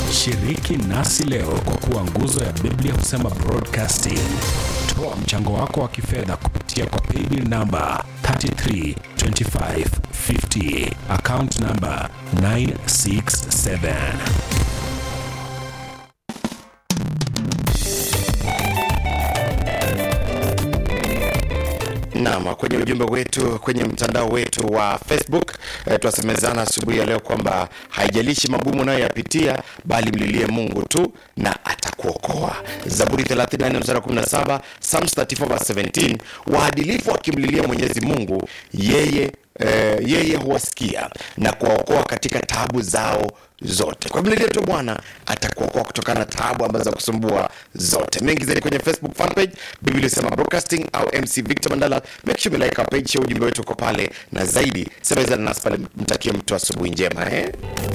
Shiriki nasi leo kwa kuwa nguzo ya Biblia husema broadcasting. Toa mchango wako wa kifedha kupitia kwa paybill namba 332550 account namba 967. Naam, kwenye ujumbe wetu kwenye mtandao wetu wa Facebook eh, twasemezana asubuhi ya leo kwamba haijalishi magumu unayoyapitia bali mlilie Mungu tu na atakuokoa. Zaburi 34 mstari wa 17, Psalms 34 verse 17, waadilifu wakimlilia Mwenyezi Mungu yeye eh, yeye huwasikia na kuwaokoa katika taabu zao zote. Kwa mlilie tu Bwana atakuokoa kutokana na taabu ambazo za kusumbua zote. Mengi zaidi kwenye Facebook fan page Biblia inasema broadcasting au MC Victor Mandala. Make sure like our page, share ujumbe wetu uko pale, na zaidi semezana nasi pale. Mtakie mtu asubuhi njema eh?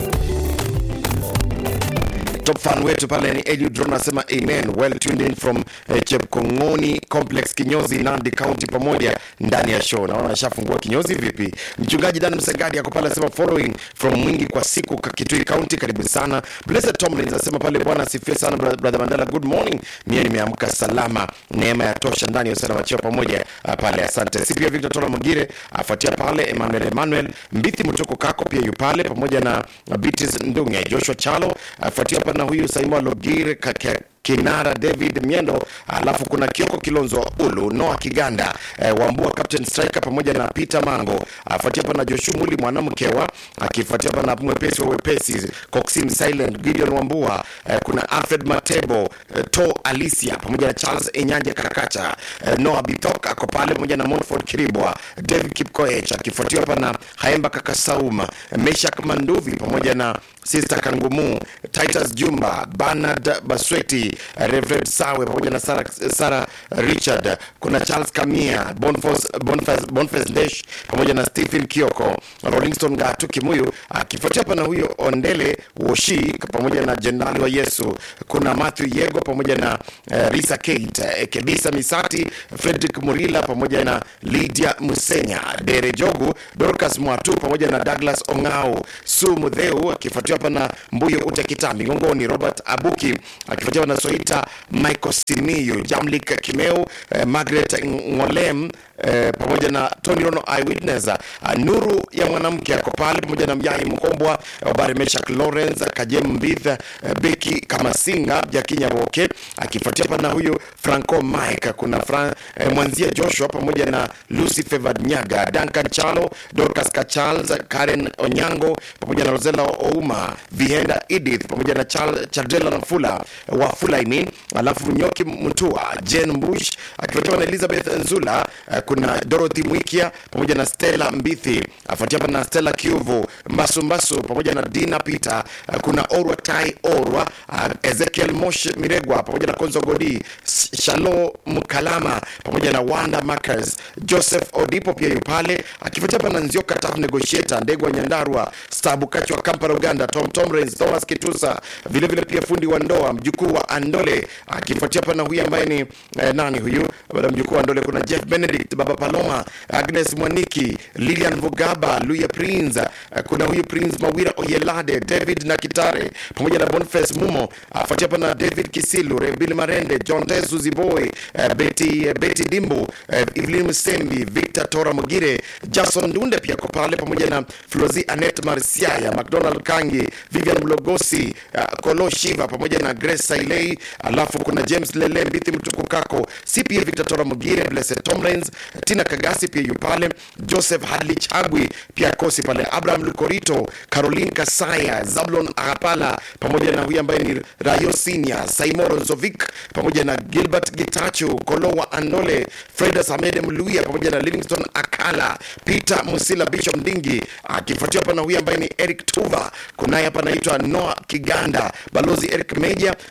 top fan wetu pale ni Eliud Drone anasema amen well tuned in from eh, Chepkongoni complex Kinyozi Nandi County pamoja ndani ya show. Naona ashafungua kinyozi vipi? Mchungaji Dan Msengadi ako pale anasema following from Mwingi kwa siku ka- Kitui County, karibu sana. Blessed Tomlins anasema pale bwana asifiwe sana bra- brother Mandela, good morning. Mie nimeamka salama, neema ya tosha ndani ya usalama cheo pamoja ah, pale, asante. Si pia Victor Tola Mugire afuatia pale Emmanuel Emmanuel Mbithi Mtoko kako pia yu pale pamoja na Beatrice Ndunge Joshua Chalo afuatia hapa na huyu Saimo Logire kake Kinara David Miendo, alafu kuna Kioko Kilonzo wa Ulu, Noah Kiganda eh, Wambua Captain Striker pamoja na Peter Mango, afuatia hapa na Joshua Muli mwanamkewa, akifuatia hapa na mwepesi wa wepesi Coxim Silent Gideon Wambua eh, kuna Alfred Matebo eh, To Alicia pamoja na Charles Enyanja Karakacha eh, Noah Bitok ako pale pamoja na Montford Kiribwa, David Kipkoech akifuatiwa hapa na Haemba Kakasauma, Meshak Manduvi pamoja na Sister Kangumu, Titus Jumba, Bernard Basweti, Reverend Sawe pamoja na Sarah, Sarah Richard, kuna Charles Kamia, Boniface Boniface Boniface Desh pamoja na Stephen Kioko, Rolling Stone Gatu Kimuyu, akifuatia hapa na huyo Ondele Woshi pamoja na Jenerali wa Yesu, kuna Matthew Yego pamoja na uh, Risa Kate, eh, Kebisa Misati, Frederick Murila pamoja na Lydia Musenya, Dere Jogu, Dorcas Mwatu pamoja na Douglas Ongao, Su Mudheu akifuatiwa hapa na Mbuyo Ute Kitambi, Ngongoni Robert Abuki akifuatiwa na Soita Michael Simiyu, Jamlik Kimeu, eh, Margaret Ngolem eh, pamoja na Tony Rono Eyewitness, uh, Nuru ya mwanamke ako pale pamoja na Mjai Mkombwa, Obari Meshak Lawrence, Kajem Mbith, eh, Beki Kamasinga, Jakinya Boke akifuatia hapa na huyu Franco Mike, kuna Fran, eh, Mwanzia Joshua pamoja na Lucy Favored Nyaga, Duncan Chalo, Dorcas Kachals, Karen Onyango pamoja na Rosella Ouma, Vihenda Edith pamoja na Chal, Chardela Nafula wa Fula I mean, alafu Nyoki Mutua, Jane Bush akifuatiwa na Elizabeth Nzula, eh, kuna Dorothy Mwikia pamoja na Stella Mbithi, afuatia hapa na Stella Kiuvu, Mbasu Mbasu pamoja na Dina Peter, eh, kuna Orwa Tai Orwa, eh, Ezekiel Mosh Miregwa pamoja na Konzo Godi, S- Shalo Mkalama pamoja na Wanda Makers, Joseph Odipo pia yu pale, akifuatia hapa na Nzioka Tough Negotiator, Ndegwa Nyandarwa, Stabu Kachi wa Kampala Uganda, Tom Tomrens, Thomas Kitusa, vile vile pia fundi wa ndoa mjukuu wa Andole, akifuatia hapa na huyu ambaye ni eh, nani huyu baada ya mjukuu wa Andole, kuna Jeff Benedict, Baba Paloma, Agnes Mwaniki, Lilian Vugaba, Luya Prince, eh, kuna huyu Prince Mawira Oyelade, David na Kitare pamoja na Boniface Mumo, afuatia hapa na David Kisilu, Rebili Marende, John Tesu Ziboy, eh, Betty, eh, Betty Dimbu, eh, Evelyn Msembi, Victor Tora Mugire, Jason Dunde pia ko pale pamoja na Flozi Anet Marsiaya, McDonald Kangi, Vivian Mlogosi, uh, Kolo Shiva pamoja na Grace Sailei, alafu kuna James Lele Mbithi Mtukukako, CPA Victor Tora Mugire, Blessed Tomlins, Tina Kagasi pia yu pale, Joseph Hadley Chagwi pia kosi pale, Abraham Lukorito, Caroline Kasaya, Zablon Agapala pamoja na huyu ambaye ni Rayo Senior, Saimoro Nzovic pamoja na Gilbert Gitachu, Kolowa Andole, Fredas Ahmed Mluya pamoja na Livingston Akala, Peter Musila, Bishop Ndingi akifuatia hapa na huyu ambaye ni Eric Tuva. Kunaye hapa anaitwa Noah Kiganda, Balozi Eric Meja, uh, Sub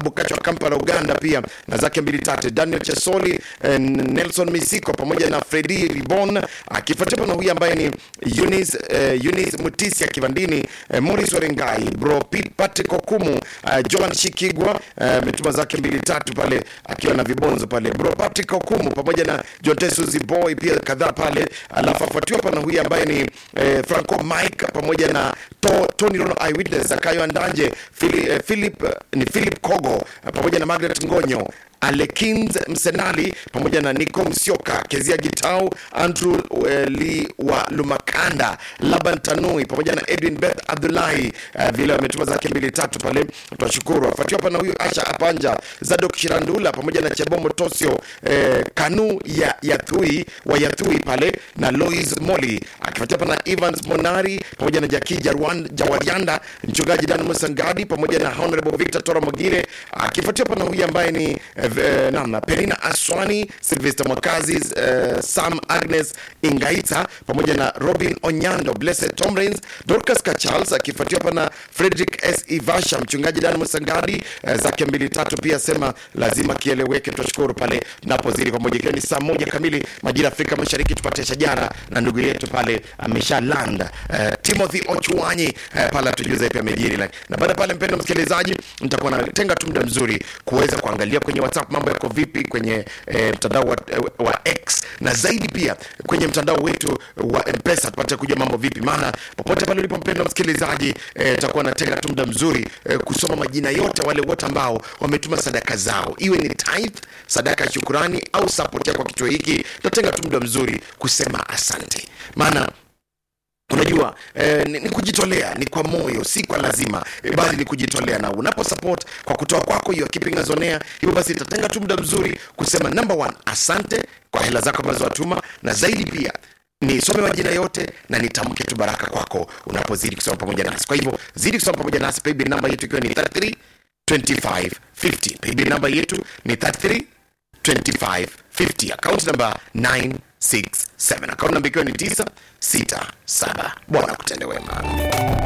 Bokacho wa Kampala Uganda pia na zake mbili tatu. Daniel Chesoli eh, Nelson Misiko pamoja na Fredi Ribon akifuatiwa na huyu ambaye ni Eunice eh, Eunice Mutisia Kivandini eh, Morris Orengai bro Pete Patrick Okumu eh, Joan Shikigwa ametuma eh, zake mbili tatu pale akiwa na vibonzo pale bro Patrick Okumu pamoja na John Tesuzi Boy pia kadhaa pale, alafu afuatiwa hapa na huyu ambaye ni eh, Franco Mike pamoja na to, Tony Rono Eyewitness Akayo Andanje Philip, eh, Philip eh, ni Philip Kogo eh, pamoja na Margaret Ngonyo Alekins Msenali pamoja na Nico Msioka, Kezia Gitau, Andrew eh, Lee wa Lumakanda, Laban Tanui pamoja na Edwin Beth Abdullahi eh, vile wametuma zake mbili tatu pale, twashukuru. Afuatiwa hapa na huyu Asha Apanja, Zadok Shirandula pamoja na Chebomo Tosio eh, Kanu ya Yathui wa Yathui pale na Lois Moli, akifuatia hapa na Evans Monari pamoja na Jaki Jarwan, Jawarianda, mchungaji Dan Musangadi pamoja na Honorable Victor Tora Mogire, akifuatia hapa na huyu ambaye ni eh, eh, namna Perina Aswani, Sylvester Mwakazi, eh, Sam Agnes Ingaita pamoja na Robin Onyando, Blessed Tomrins, Dorcas Kachals akifuatiwa hapa na Frederick S Ivasha, mchungaji Dan Musangadi eh, zake mbili tatu pia sema lazima kieleweke. Tunashukuru pale napozidi pamoja, ikiwa ni saa moja kamili majira ya Afrika Mashariki, tupate shajara na ndugu yetu pale amesha land eh, Timothy Ochuanyi eh, pale atujuza pia amejiri like. Na baada pale, mpendo msikilizaji, nitakuwa natenga tu muda mzuri kuweza kuangalia kwenye WhatsApp mambo yako vipi kwenye eh, mtandao wa, wa X na zaidi pia kwenye mtandao wetu wa Mpesa tupate kujua mambo vipi, maana popote pale ulipo mpendo msikilizaji, eh, takuwa natenga tu muda mzuri eh, kusoma majina yote wale wote ambao wametuma sadaka zao, iwe ni tithe, sadaka ya shukurani au support yako kwa kituo hiki. Tatenga tu muda mzuri kusema asante, maana unajua eh, ni, ni kujitolea ni kwa moyo si kwa lazima eh, bali ni kujitolea na unapo support kwa kutoa kwako hiyo keeping us on air hivyo basi itatenga tu muda mzuri kusema number one asante kwa hela zako ambazo watuma na zaidi pia nisome majina yote na nitamke tu baraka kwako unapozidi kusoma pamoja nasi kwa hivyo zidi kusoma pamoja nasi paybill namba yetu ikiwa ni 33 25 50 paybill namba yetu ni 33 2550 akaunti namba 967 akaunti namba ikiwa ni 967 bwana kutende wema